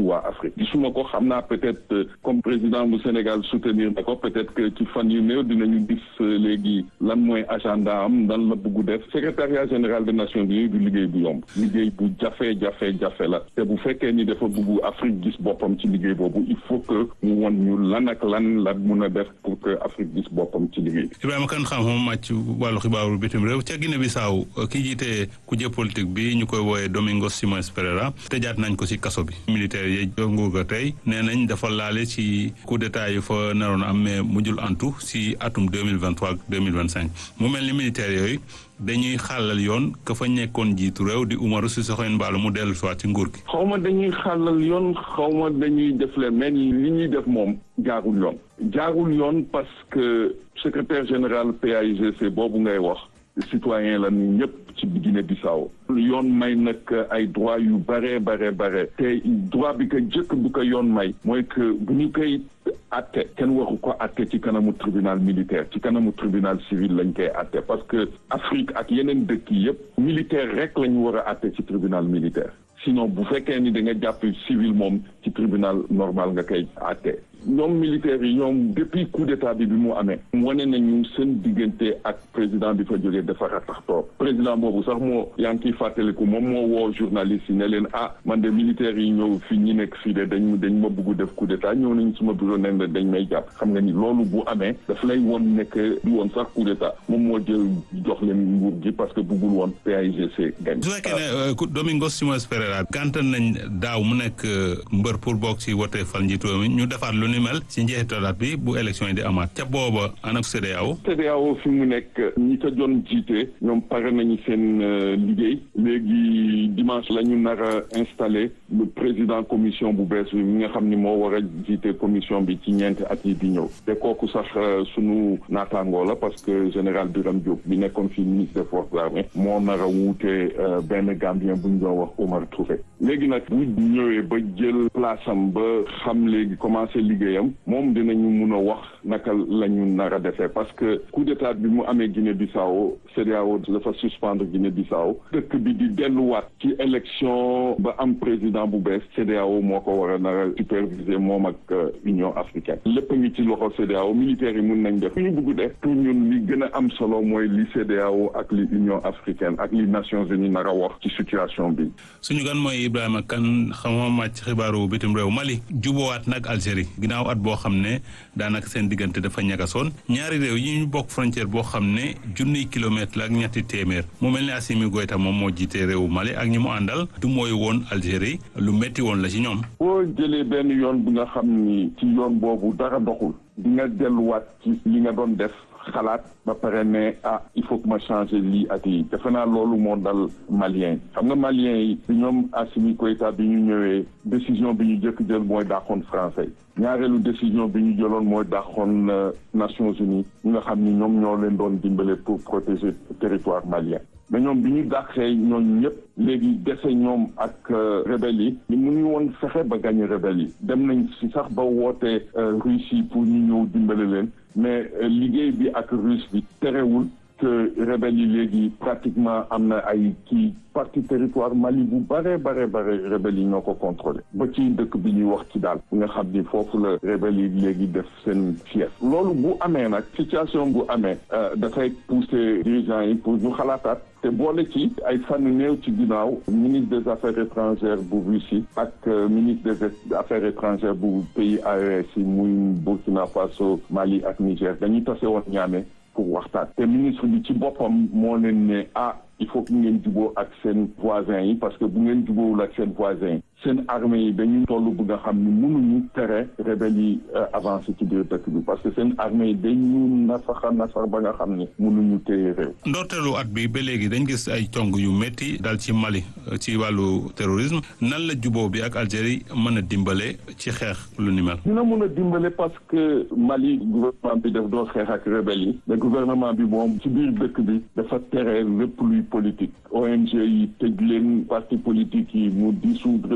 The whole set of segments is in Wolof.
waa Afrique gisuma ko xam naa peut-être comme président bu Sénégal soutenir na ko peut-être que ci fan yu néew dinañu gis léegi lan mooy agenda am lan la bëgg def secrétariat général des Nations Unies du liggéey bu yomb liggéey bu jafe jafe jafe la te bu fekkee ni dafa bëgg Afrique gis boppam ci liggéey boobu il faut que mu won ñu lan ak lan la mun a def pour que Afrique gis boppam ci liggéey Ibrahima Kane xam moom màcc wàllu xibaaru bitim réew ca Guinée Bissau ki jiite kuje politique bi ñu koy wooyee Domingos Simões Pereira tëjaat nañ ko ci kaso bi militaire yi nguur ga tey nee nañ dafa laale ci coup d'état yi fa naroon am mais mujjul antu ci atum deux mille vingt trois ak deux mille vingt cinq mu mel ni militaire yooyu dañuy xàllal yoon ka fa nekkoon jiitu réew di Umaru Sissoco Embaló mu dellu soit ci nguur gi. xaw ma dañuy xàllal yoon xaw ma dañuy def leen mais li ñuy def moom jaarul yoon. jaarul yoon parce que secrétaire général PAIGC boobu ngay wax citoyen la ñu ñëpp ci Guinée Bissau yoon may nag ay droit yu bare bare bare te droit bi ko jëkk bu ko yoon may mooy que bu ñu koy atte kenn waru ko atte ci kanamu tribunal militaire ci kanamu tribunal civil lañ koy atte parce que Afrique ak yeneen dëkk yi yëpp militaire rek la ñu war a atte ci tribunal militaire sinon bu fekkee ni da nga jàpp civil moom ci tribunal normal nga koy atte ñoom militaires yi ñoom depuis coup d'état bi bi mu amee wane nañu seen diggante ak président bi fa jógee dafa ratax toog président boobu sax moo yaa ngi ciy fàttaliku moom moo woo journaliste yi ne leen ah man de militaires yi ñëw fii ñi nekk fii de dañ dañ ma bëgg def coup d'état ñëw nañ suma bureau nen la dañ may jàpp xam nga ni loolu bu amee daf lay woon nekk du woon sax coup d'état moom moo jël jox leen nguur gi parce que bëggul woon PAIGC gañ su fekkee ne Domingos Simões Pereira gàntal nañ daaw mu nekk mbër pour bokk ci wote fal njiitu mi ñu defaat lu ni mel ci njeexitalaat bi bu élection yi di amaat ca booba ana CEDEAO CEDEAO fi mu nekk ñi ko doon jiite ñoom pare nañu seen liggéey léegi dimanche la ñu nar a installé le président commission bu bees bi mi nga xam ni moo war a jiite commission bi ci ñeenti at yi di ñëw te kooku sax sunu naataangoo la parce que général Birame Diop bi nekkoon fi ministre des forces armées moo nar a wuute benn Gambien bu ñu doon wax Omar Touré léegi nag bu ñëwee ba jël place am ba xam léegi commencé liggéeyam moom dinañu mun a wax naka la ñu nar a defee parce que coup d'état bi mu amee Guinée Bissau CEDEAO dafa suspendre Guinée Bissau dëkk bi di delluwaat ci élection ba am président bu bees CEDEAO moo ko war a nar a superviser moom ak Union africaine lépp ngi ci loxo CEDEAO militaires yi mun nañ def ñu bëgg def pour ñun li gën a am solo mooy li CEDEAO ak li Union africaine ak li Nations unies nar a wax ci situation bi. suñu gan mooy Ibrahima Kane xamuma màcc xibaaru bitim réew Mali jubowaat nag Algérie ginnaaw at boo xam ne daanaka seen diggante dafa ñagasoon ñaari réew yi ñu bokk frontière boo xam ne junniy kilomètre la ak ñetti téeméer mu mel ne Assimi Goïta moom moo jiite réewu Mali ak ñi mu àndal du mooy woon Algérie lu métti woon la ci ñoom. boo jëlee benn yoon bi nga xam ni ci yoon boobu dara doxul di nga delluwaat ci li nga doon def. xalaat ba pare ne ah il faut que ma changer lii ak lii defe naa loolu moo dal malien xam nga malien yi bi ñoom Assimi Goïta bi ñu ñëwee décision bi ñu jëkk jël mooy dàqoon français ñaareelu décision bi ñu jëloon mooy dàqoon Nations Unies ñi nga xam ni ñoom ñoo leen doon dimbale pour protéger territoire malien mais ñoom bi ñu dàqee ñooñu ñëpp léegi dese ñoom ak rebelle yi ñu mënuñu woon fexe ba gagné rebelle yi dem nañ si sax ba woote Russie pour ñu ñëw dimbale leen mais liggéey bi ak russe bi terewul que rebelle yi léegi pratiquement am na ay kii partie territoire Mali bu bare bare bare rebelle yi ñoo ko contrôlé ba ci dëkk bi ñuy wax ci daal nga xam ni foofu la rebelle yi léegi def seen fief loolu bu amee nag situation bu amee dafay pousser dirigeants yi pour ñu xalaataat te boole ci ay fan néew ci ginnaaw ministre des affaires étrangères bu Russie ak ministre des affaires étrangères bu pays AES yi muy Burkina Faso Mali ak Niger dañuy tase woon ñaame pour waxtaan te ministre bi ci boppam moo leen ne ah il faut que ngeen juboo ak seen voisins yi parce que bu ngeen jubóowul ak seen voisins yi seen armée yi dañuy toll bu nga xam ni mënuñu tere rebelle yi avancé ci biir dëkk bi parce que seen armée yi dañu nasaxa nasar ba nga xam ni mënuñu téye réew ndorteelu at bi ba léegi dañ gis ay cong yu métti dal ci Mali ci wàllu terrorisme nan la juboo bi ak Algérie mën a dimbale ci xeex lu ni mel dina mën a dimbale parce que Mali gouvernement bi daf doo xeex ak rebelle yi mais gouvernement bi moom ci biir dëkk bi dafa tere lépp luy politique ONG yi tëj leen parti politique yi mu dissoudre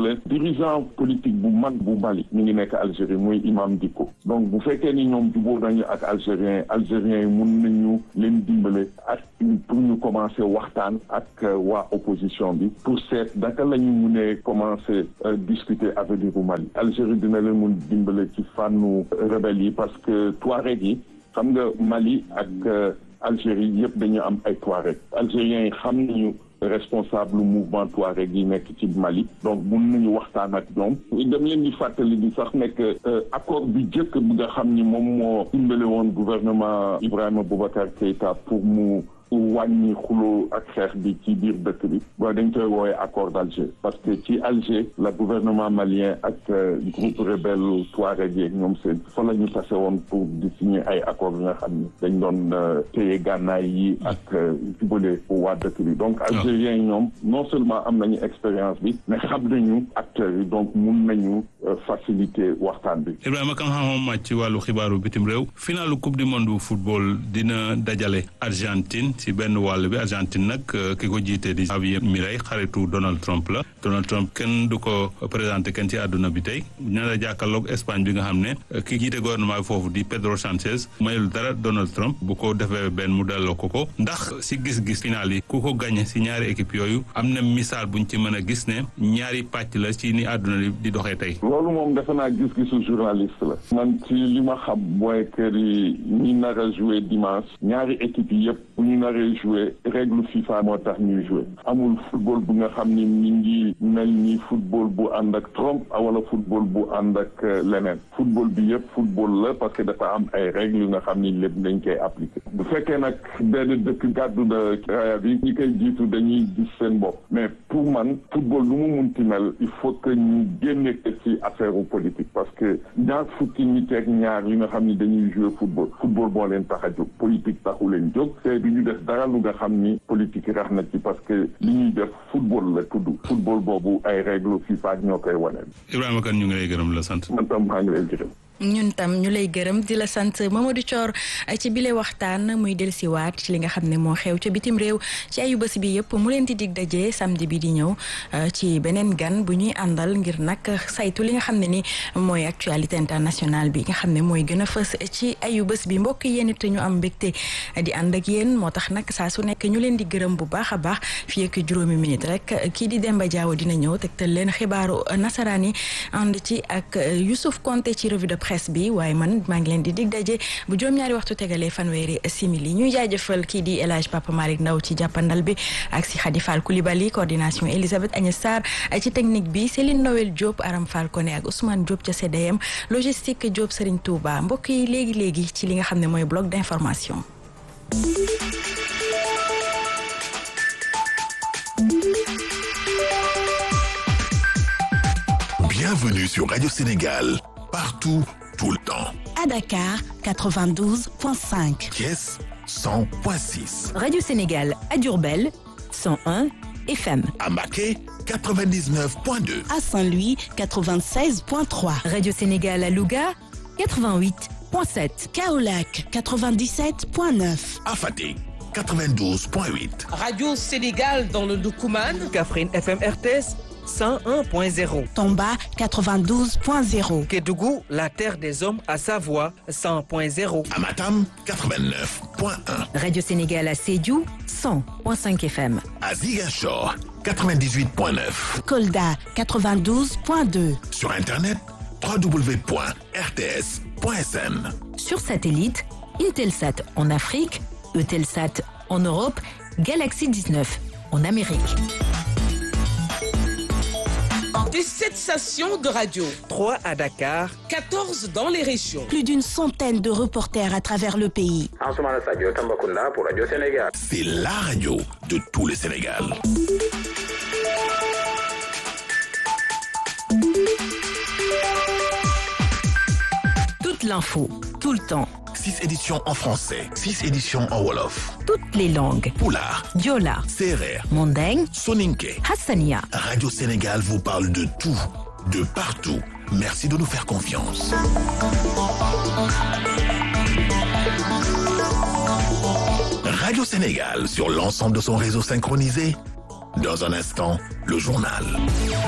la dirigeant politique bu mag bu Mali mi ngi nekk Algérie muy Imam Dicko donc bu fekkee ni ñoom jubóo nañu ak algérien algériens yi mun nañu leen dimbale ak pour ñu commencer waxtaan ak waa opposition bi pour seet naka la ñu munee commencer discuter avenir bu Mali Algérie dina leen mun dimbale ci fànnu rebelle yi parce que Touareg yi xam nga Mali ak Algérie yëpp dañu am ay Touareg algériens yi xam nañu responsable mouvement Touareg yi nekk ci Mali donc mun nañu waxtaan ak ñoom dem leen di fàttali di sax nekk accord bi jëkk bi nga xam ni moom moo dimbale woon gouvernement Ibrahima Boubacar Keïta pour mu wàññi xuloo ak xeex bi ci biir dëkk bi ba dañ koy woowee accord d'Alger parce que ci Alger la gouvernement malien ak groupe rebelle Touareg yeeg ñoom seen fa la ñu tase woon pour di signer ay accord yi nga xam ni dañ doon téye gànnaay yi ak jubale waa dëkk bi donc algériens yi ñoom non seulement am nañu expérience bi mais xam nañu acteurs yi donc mun nañu faciliter waxtaan bi Ibrahima kan xam màcc ci wàllu xibaaru bitim réew finalu coupe du monde bu football dina dajale Argentine ci benn wàll bi Argentine nag ki ko jiite di Javier Milei xaritu Donald Trump la Donald Trump kenn du ko présenté kenn ci àdduna bi tey ña la jàkkaarloog Espagne bi nga xam ne ki jiite gouvernement bi foofu di Pedro Sánchez mayul dara Donald Trump bu ko defee benn mu delloo ko ko ndax si gis-gis final yi ku ko gagné si ñaari équipe yooyu am na misaal buñ ci mën a gis ne ñaari pàcc la ci ni àdduna di doxee tey. loolu moom defe naa gis-gisu journaliste la. man ci li ma xam mooy que ñi nar a joué dimanche ñaari équipe yi yëpp bu ñu naree joué règle FIFA moo tax ñuy joué amul football bu nga xam ni mi ngi mel ni football bu ànd ak Trump wala football bu ànd ak leneen football bi yëpp football la parce que dafa am ay règles yu nga xam ni lépp dañ koy appliqué bu fekkee nag benn dëkk gàddu na raaya bi ñi koy jiitu dañuy gis seen bopp mais pour man football lu mu munti mel il faut que ñu génne ko ci affaire politique parce que ñaar fukki nit ak ñaar yi nga xam ni dañuy jouer football football moo leen tax a jóg politique taxu leen jóg te du ñu def dara lu nga xam ni politique rax na ci parce que li ñuy def football la tudd football boobu ay règle FIFA ñoo koy waneel Ibrahima Kane ñu ngi lay gërëm la sant. man tam maa ngi lay gërëm. ñun tam ñu lay gërëm di la sant Mamadou Thior ci bile waxtaan muy dellusiwaat ci li nga xam ne moo xew ca bitim réew ci ayu bés bi yëpp mu leen di dig daje samedi bi di ñëw ci beneen gan bu ñuy àndal ngir nag saytu li nga xam ne ni mooy actualité internationale bi nga xam ne mooy gën a fës ci ayu bés bi mbokk yéen it ñu am mbégte di ànd ak yéen moo tax nag saa su nekk ñu leen di gërëm bu baax a baax fii ak juróomi minute rek kii di Demba Diaw dina ñëw tegtal leen xibaaru nasaraan yi ànd ci ak Youssouf Konté ci revue de presse bi waaye man maa ngi leen di dig daje bu juróom-ñaari waxtu tegalee fanweeri simili ñuy jaajëfal kii di El Hadj Papa Malick Ndaw ci jàppandal bi ak si Khady Fall Coulibaly coordination Elisabeth Agnès Sarr ci technique bi Céline Noël Diop Aram Fall Koné ak Ousmane Diop ca CDM logistique Diop Serigne Touba mbokk yi léegi léegi ci li nga xam ne mooy bloc d'information. Bienvenue sur Radio Sénégal, partout, tout le temps. À Dakar, 92.5. Thiès, 100.6. Radio Sénégal à Diourbel, 101 FM. À Maquet, 99.2. À Saint-Louis, 96.3. Radio Sénégal à Louga, 88.7. Kaolac, 97.9. À Fatick, 92.8. Radio Sénégal dans le Doukouman. Kaffrine FM RTS 101.0. Tomba, 92.0. Kédougou, la terre des hommes à Savoie 100.0. À Matam, 89.1. Radio Sénégal à Sédhiou, 100.5 FM. À Ziguinchor, 98.9. Kolda, 92.2. Sur Internet, www.rts.sn. Sur satellite, Intelsat en Afrique, Eutelsat en Europe, Galaxy 19 en Amérique. Des 7 stations de radio, 3 à Dakar, 14 dans les régions. Plus d'une centaine de reporters à travers le pays. Ansoumana Sadio Tambacounda pour Radio Sénégal. C'est la radio de tout le Sénégal. Toute l'info, tout le temps, 6 éditions en français, 6 éditions en Wolof. toutes les langues. Poulard, Diola, Serer, Mandeng, Soninke. Hassania. Radio Sénégal vous parle de tout, de partout. Merci de nous faire confiance. Radio Sénégal sur l'ensemble de son réseau synchronisé. Dans un instant, le journal.